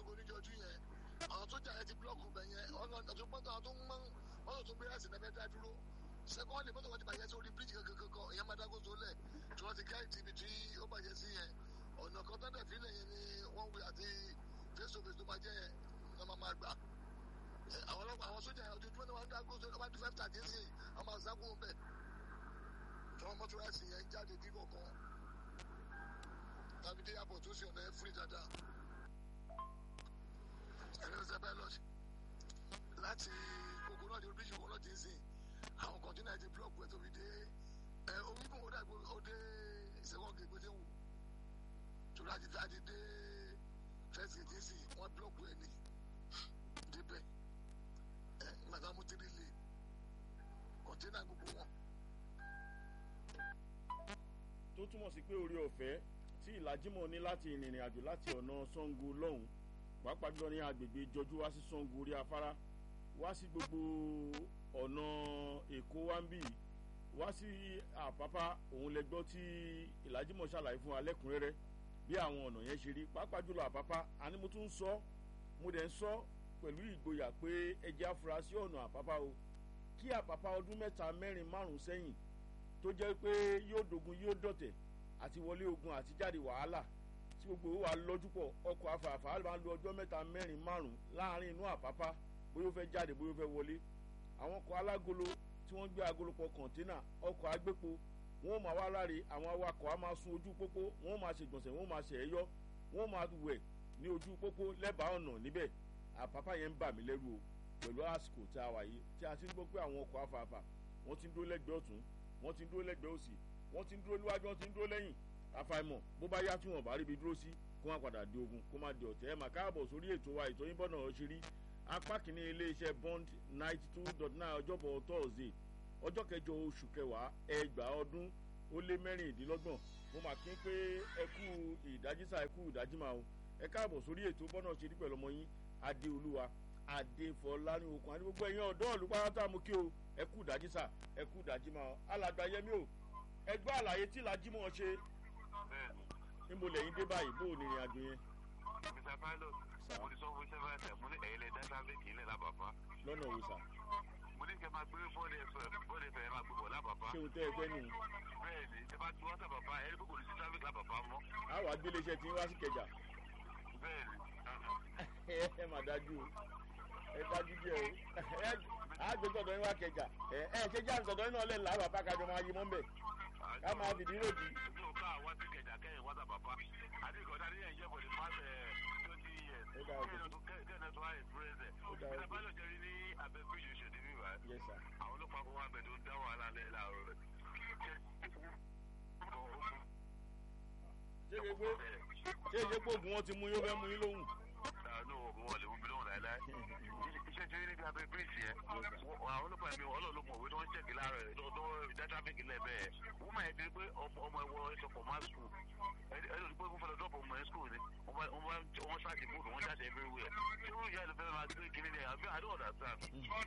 Ṣàngó níjọjú yẹn àwọn sójà yẹn ti búlọ́ọ̀kù bẹ̀ yẹn ọ̀nà ọ̀tún pọ́ńtà àwọn tó ń mọ́ mọ́tò tó gbé ẹ̀sìn náà dá dúró sẹ́kọ́ndì mọ́tò kan ti bàjẹ́ sórí bíríjì kankan ìyẹn máa dágó sólẹ̀ tí wọ́n ti ká ìtìbí tí ó bàjẹ́ sí yẹn ọ̀nà kan tó dẹ̀ fílẹ̀ yẹn ni wọ́n wí àti face to face tó bàjẹ́ yẹn ní wọ́n máa gbà àwọn ọlọ́pàá àwọn sójà yẹn ojoojúmọ́ ni wọ́n dágó sólẹ̀ wọ́n bá di five thirty sí wọ́n máa sákò bẹ̀ tí wọ́n mọ́tò ẹ̀sìn yẹn jáde dí kọ̀ọ̀kan tàbí dé yàpọ̀ tó sì ọ̀nà ẹ̀ fúri dáadáa ẹ̀rẹ́sẹ̀ bẹ́ẹ̀ lọ láti gbogbo náà di oríṣi owó náà ti ń sìn àwọn kọ̀ǹtínà ti búlọ̀kù ẹ̀ tóbi dé ẹ̀ orígun ó dàgbò ó dé ìṣẹ́wọ̀n gègbè tí ń wù torí àti àti dé fẹ́ẹ̀sì tí ń sìn wọ́n búlọ̀kù ẹ̀ ní débẹ̀ ẹ̀ nígbà mú tírí lè kọ̀ǹtínà gbogbo wọn. tó túmọ̀ sí pé orí ọ̀fẹ́ tí ìlàjímọ̀ ní láti ìrìnrìn àjò láti ọ̀nà Ṣàngó lọ́hùn pàápàá jùlọ ní agbègbè ìjọjú wá sí Ṣàngó orí afárá wá sí gbogbo ọ̀nà Èkó wá ń bì wá sí Àpápá òun lẹ gbọ́ tí ìlàjímọ̀ ṣàlàyé fún wa lẹ́kùnrẹ́rẹ́ bí àwọn ọ̀nà yẹn ṣe rí pàápàá jùlọ Àpápá àní mo tún ń sọ mo dẹ̀ ń sọ pẹ̀lú ìgboyà pé ẹ jẹ́ afurasí ọ̀nà Àpápá o kí Àpápá ọdún mẹ́ta mẹ́rin márùn-ún sẹ́yìn tó jẹ́ pé yóò dogun yóò dọ̀tẹ̀ àti wọlé ogun àti jáde wàhálà tí gbogbo wa lọ́jú pọ̀ ọkọ̀ afàfà máa ń lo ọjọ́ mẹ́ta mẹ́rin márùn-ún láàrin inú Àpápá bóyá ó fẹ́ jáde bóyá ó fẹ́ wọlé àwọn ọkọ̀ alágolo tí wọ́n gbé agolo pọ̀ kọ̀ǹtínà ọkọ̀ agbépo wọ́n máa wá láre àwọn awakọ̀ á máa sun ojú pópó wọ́n máa ṣègbọ̀nsẹ̀ wọ́n máa ṣe ẹ̀yọ́ wọ́n máa wẹ̀ ní ojú pópó lẹ́bàá ọ̀nà níbẹ̀ Àpápá yẹn ń bà mí lẹ́rù o pẹ̀lú àsìkò tí a wà yìí tí a ti ń gbọ́ pé àwọn ọkọ̀ afàfà wọ́n ti ń dúró lẹ́gbẹ̀ẹ́ ọ̀tún wọ́n ti ń dúró lẹ́gbẹ̀ẹ́ òsì wọ́n ti ń dúró níwájú wọ́n ti ń dúró lẹ́yìn àfàìmọ̀ bó bá yá tí wọ́n bá ríbi dúró sí kó má padà di ogun kó má di ọ̀tẹ̀ ẹ̀ mà káàbọ̀ sórí ètò wa ètò yín bọ́nà ṣe apá kìíní iléeṣẹ́ bond ninety two dot nine ọjọ́bọ̀ thursday ọjọ́ kẹjọ oṣù kẹwàá ẹgbàá ọdún ó lé mẹ́rìndínlọ́gbọ̀n mo mà kí n pé ẹ kú ìdájísà ẹ kú ìdájímà o ẹ káàbọ̀ sórí ètò bọ́nà ṣe rí pẹ̀lú ọmọ yín adéolúwa adéfọlání okùn àti gbogbo ẹ̀yin ọ̀dọ́ ìlú pátá mo kí o ẹ kú ìdájísà ẹ kú ìdájímà o alàgbà yẹmí o ẹ gbọ́ àlàyé tí làjímọ̀ ṣe níbo lẹ́yìn dé báyìí bó o nìrìn àjò yẹn. Mr. Pilot, mo ti sọ fún several times, mo ní ẹ̀yin lè dá traffic ilẹ̀ lábàbá. lọ́nà òwò sà. Mo ní kẹ́ máa gbé bọ́ọ̀dì ẹ̀fẹ̀ bọ́ọ̀dì ẹ̀fẹ̀ máa gbé bọ̀ lábàbá. ṣé o tẹ́ ẹ fẹ́ nù. Bẹ́ẹ̀ni, ẹ bá ti wá sábàbá, ẹ ní kókò ní sí traffic lábàbá mọ́. a wà gbé iléeṣẹ́ tí ń wá sí kẹjà. Bẹ́ẹ̀ni. ẹ ẹ mà dájú o ẹ dájú díẹ̀ o ẹ á gbé sọ̀dọ̀ yín wá kẹjà ẹ ẹ ṣe jẹ́ àǹsọ̀dọ̀ yín náà lẹ̀ lábàá bá kájọ máa yí mọ́ mbẹ̀ ká máa fìdí ròdì. Ojú ọ̀ká àwọn ti kẹjà kẹ́yìn wá sábàbá. Àdìgọ́dá ní ẹ̀yẹ́ for the past twenty years. Ó dáa o. Kẹ́yìn tó kẹ́yìn tó wá experience ẹ̀. Ó dáa o. Mr. Pilot jẹ́rí ní abẹ́ bíríjì oṣù ní bíbá. yes sir. Àwọn ọlọ́pàá kó wá bẹ̀ tó ń dá wàhálà lẹ́ láàárọ̀ rẹ̀. ṣé ṣe pé ṣé ṣe pé oògùn wọn ti mú yín ó fẹ́ mú yín lóhùn. Àánú oògùn wọn lè mú mi lóhùn láéláé. Iṣẹ́ tí ó ní níbi abẹ́ bíríjì yẹn. Àwọn ọlọ́pàá mi ọlọ́ọ̀lọ́ mọ̀ òwe tó ń ṣẹ̀kì láàárọ̀ ẹ̀ tó dá tráfíkì lẹ̀ bẹ́ẹ̀. Wọ́n máa ń di pé ọmọ ẹ̀wọ̀ ìṣọ̀kọ̀ máa skul. Ẹni tó ti pé kó fẹ́lẹ̀ dọ́pọ̀ ọmọ ẹ̀ skul ni. Wọ́n ṣáàtì bóòdù wọ́n ṣáàtì everywhere. Ṣé wọ́n yà ló fẹ́ máa gbé kiri ni àbí I don't understand.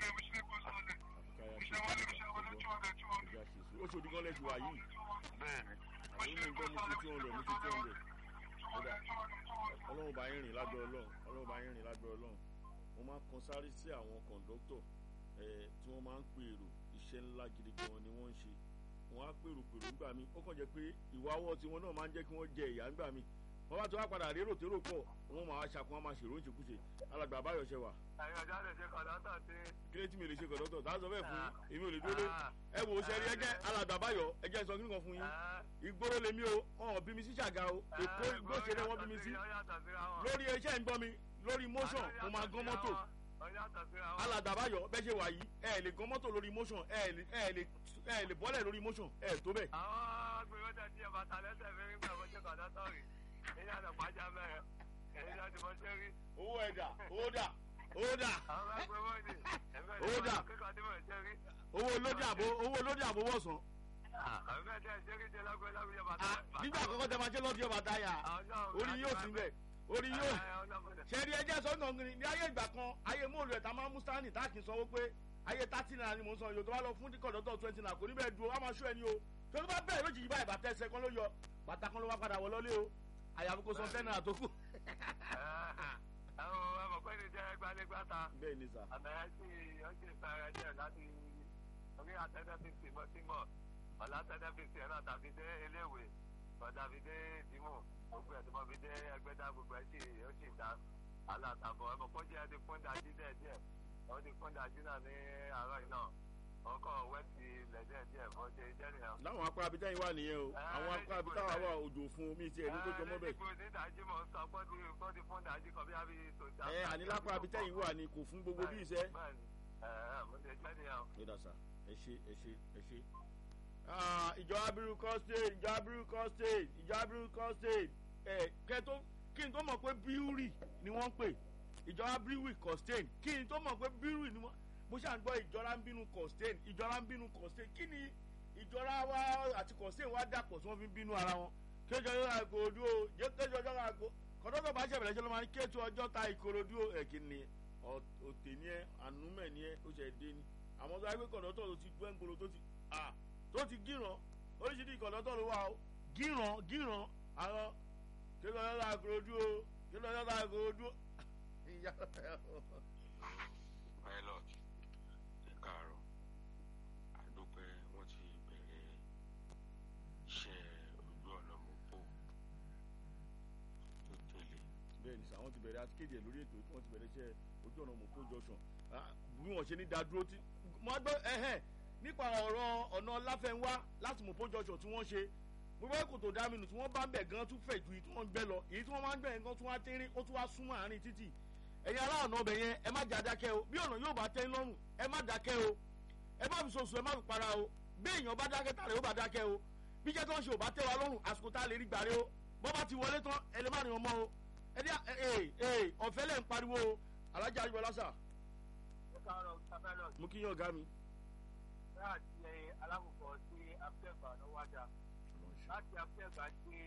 ó ṣòdì gan lẹ́sùn wá yìí Bẹ́ẹ̀ni. àwọn inú gbọ́ mo ti two hundred mo ti two hundred kódà ọlọ́run bá yín rìn lágbẹ́ ọlọ́run ọlọ́run bá yín rìn lágbẹ́ ọlọ́run mo máa ń kan sáré sí àwọn kọ̀ǹdọ́tọ̀ ẹ̀ tí wọ́n máa ń pè èrò iṣẹ́ ńlá gidi gan ni wọ́n ń ṣe wọ́n á pèrò pèrò ńgbà mi ó kàn jẹ́ pé ìwà ọwọ́ tiwọn náà máa ń jẹ́ kí wọ́n jẹ ìyà ńgbà mi wọ́n bá tó wá padà rérò térò pọ̀ wọ́n máa ṣàkóso wọn máa ṣèrò ń ṣekúṣe alàgbà àbáyọ̀ ṣe wà Ẹ̀yin ọ̀já lè ṣe kọ̀dọ́tọ̀ tí. kílé tí mi lè ṣe kọ̀dọ́tọ̀ tá a sọ bẹ́ẹ̀ fún yín èmi ò lè dúró ẹ wò ó ṣe rí ẹgẹ́ alàgbà àbáyọ̀ ẹgẹ́ sọ kíni kan fún yín ìgboro lèmi o ọ̀hún bí mi sí ṣàga o èkó igbó ṣeré wọ́n bí mi sí lórí iṣẹ́ ń gbọ́ mi lórí motion mo máa gán mọ́tò alàgbà àbáyọ̀ bẹ́ẹ̀ ṣe wà yìí ẹ lè gán mọ́tò lórí motion ẹ lè ẹ lè ẹ lè bọ́lẹ̀ lórí motion ẹ tó bẹ́ẹ̀. àwọn agbèrèjà tí ẹ bàtà lẹ́sẹ̀ fẹ́ nígbà wọ́n ṣe kọ̀dọ́tọ̀ rí èyí àti pàjá mẹ́rẹ̀ èyí láti mọ́ ṣe rí. owó ẹ̀dà owó dà owó dà àwọn agbèrèjà ni ẹ̀fẹ́ Ó dà. kíkọ́ tí mo ṣe rí. owó lódì àbò owó lódì àbò wọ̀sán. ẹ̀fẹ́ tẹ̀ ṣe rí ṣe lágbẹ́ lágbẹ́ bàtà. Ah, nígbà àkọ́kọ́ tẹ máa ṣe lọ́dí ọba táyà orí yóò sí bẹ́ẹ̀ orí yóò ṣẹ́rí ẹjẹ́ sọ́nà ọ̀gbìn ní ayé ìgbà kan ayé móòlù ẹ̀ tá máa ń mú stanley tá kì í sanwó pé ayé thirty naira ni mò ń san yòó tó bá lọ fún kọ̀dọ̀tọ̀ twenty naira kò ní bẹ́ẹ̀ dúró wá máa ṣó ẹni o tó tó bá bẹ̀rẹ̀ lójijì báyìí bàtà ẹsẹ̀ kan ló yọ bàtà kan ló wá padà wọ lọ́lé o àyàfi kò san ten naira tó kù. ẹ̀rọ ẹ̀mọ̀ pé ní jẹ́ gbalégbáta bẹ́ẹ̀ ni sà àmì ẹ̀ sì ó sì sáré díẹ̀ láti orí àtẹ́tẹ́fíìsì mọ́tímọ̀ ọ̀la àtẹ́tẹ́fíìsì ẹ̀ náà tàbí dé eléwé tàbí dé dìmú gbogbo ẹ̀ tó mọ̀ fi dé ẹgbẹ́dá gbogbo ẹ̀ sì ó sì dá alátàbọ̀ ẹ̀mọ̀ pé ó jẹ́ ti fún dájú díẹ̀ díẹ̀ ó ti fún dájú náà ní àárọ̀ yìí náà ọkọ̀ wẹ́ẹ̀tì ilẹ̀ díẹ̀ díẹ̀ bọ́ ṣe jẹ́ nìyẹn. láwọn apá abidjan yìí wà nìyẹn o àwọn apá abidjan wà wà òjò fún omi tí ẹni tó jọ mọ́ bẹ́ẹ̀. ẹ ẹ nídàájí mọ̀ ń sọ pé ó ti fún dájú kan bí a bí tòṣà. ẹ àní lápá abidjan yìí wà ní kò fún gbogbo bí iṣẹ́. bẹ́ẹ̀ni ẹ ẹ mo ṣe jẹ́ nìyẹn. ó dà sà ẹ ṣe ẹ ṣe ẹ ṣe. ìjọ abiru state ìjọ abiru state ìjọ abiru state ẹ kẹtó kí n tó mọ̀ pé bíúrì ni wọ́n ń pè ìjọ abiru costain kí n tó mọ̀ pé bíúrì ni wọ́n mo ṣáà ń gbọ́ ìjọra ń bínú costain ìjọra ń bínú costain kí ni ìjọra wa àti costain wa dàpọ̀ tí wọ́n fi ń bínú ara wọn kéjọ yóò ra ìkòròdú o kéjọ ọjọ́ ra ìkò kọ́dọ́tọ̀ bá ṣẹ̀bẹ̀rẹ̀ ṣe ló máa ń kéjọ ọjọ́ ta ìkòròdú o ẹ̀kí ni òtè ni ẹ ànúmẹ̀ ni ẹ ó ṣe dé ni àmọ́ tó wáyé pé kọ̀dọ́tọ̀ tó ti gbẹ́ ńgolo tó ti à tó ti gíran oríṣiríṣi kọ̀dọ́tọ̀ ló wà o gíran gíran àwọn kéjọ ọjọ́ ra ìkòròdú o kéjọ ọjọ́ ra ìkòròdú o pilot ẹ káàárọ̀ àdúpẹ́ wọ́n ti bẹ̀rẹ̀ iṣẹ́ ojú ọ̀nà mọ́pò tó tẹ̀lé bẹ́ẹ̀ ni sàwọn ti bẹ̀rẹ̀ àti kéde ẹ̀ lórí ètò tí wọ́n ti bẹ̀rẹ̀ iṣẹ́ ojú ọ̀nà mọ̀kó junction bí wọ́n ṣe ní dádúró tí mo gbọ́ ẹ̀hẹ́n nípa ọ̀rọ̀ ọ̀nà láfẹnwá láti mọ̀kó junction tí wọ́n ṣe gbogbo ẹ̀kọ́ tó dá mi nù tí wọ́n bá ń bẹ̀ gan tún fẹ̀ ju èyí tí wọ́n ń gbẹ lọ èyí tí wọ́n máa ń gbẹ̀ gan tún wá tẹ́rín ó tún wá súnmọ́ àárín títì ẹ̀yin ará ọ̀nà ọbẹ̀ yẹn ẹ má jà dákẹ́ o bí ọ̀nà yóò bá tẹ́ lọ́rùn ẹ má dákẹ́ o ẹ má fi soso ẹ má fi para o bí èèyàn bá dákẹ́ tààrẹ ó bá dákẹ́ o bí jẹ́ tó ń ṣe ò bá tẹ́ wa lọ́rùn àsìkò tá a lè rí gbàre o bọ́ bá ti wọlé tán ẹ lè má rìn ọmọ o ẹ dí ẹ ẹ ọ̀fẹ́ lẹ̀ ń pariwo o alájà àjùbọ̀ lásà ẹ káàárọ̀ sábẹ́lọ̀ mú kí yín ọ̀gá mi. láti alákòókò sí afẹ́gbà ló wájà láti afẹ́gbà sí